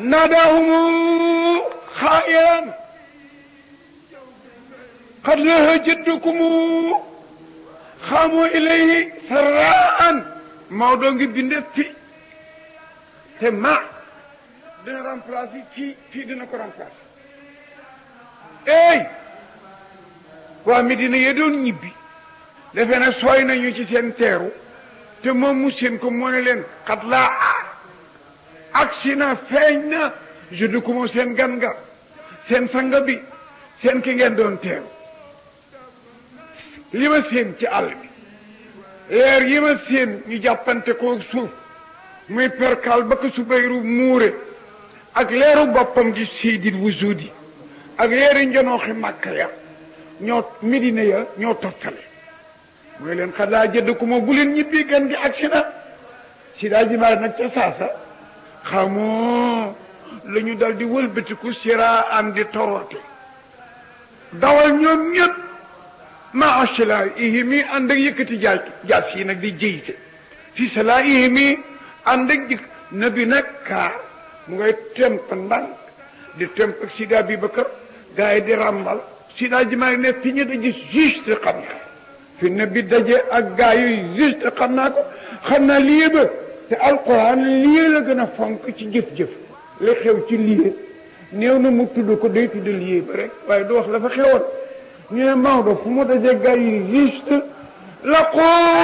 ناداهم خائرا قد له جدكم خاموا إليه سراء Maodo ngi binde fi te ma dina remplacer fii fii dina ko remplacer ey waa Medina ye doon ñibbi defe na sooy nañu ci seen teeru te moom mu seen ko moo ne leen xat laa agsi na feeñ na je du ko seen gan nga seen sanga bi seen ki ngeen doon teeru li ma seen ci àll bi leer yi ma seen ñu jàppante ko suuf muy perkal ba ko subayru muure ak leeru boppam di seydil wujudi ak leeri njonooxi màkka ya ñoo midina ya ñoo toftale mooy leen xadaa jëdd ku ma bu leen ñibbi gan gi agsi na si daa jimaar nag ca saasa xamoo la ñu dal di wëlbatiku sira am di torote dawal ñoom ñëpp ma asla ihimi ànd ak yëkkati jaaj jaas yi nag di jëyse fi sala ihimi ànd ak jëkk nabi nag kaar mu ngay temp ndànk di temp ak sida bi bakar gars yi di ràmbal sida jimaay ne fi ñu daje juste xam naa fi nabi daje ak gars yi juste xam naa ko xam naa lii ba te alquran lii la gën a fonk ci jëf-jëf li xew ci lii néew na mu tudd ko day tudd lii ba rek waaye du wax la fa xewoon ñu ne Maodo fu mu dajee gars yi juste la ko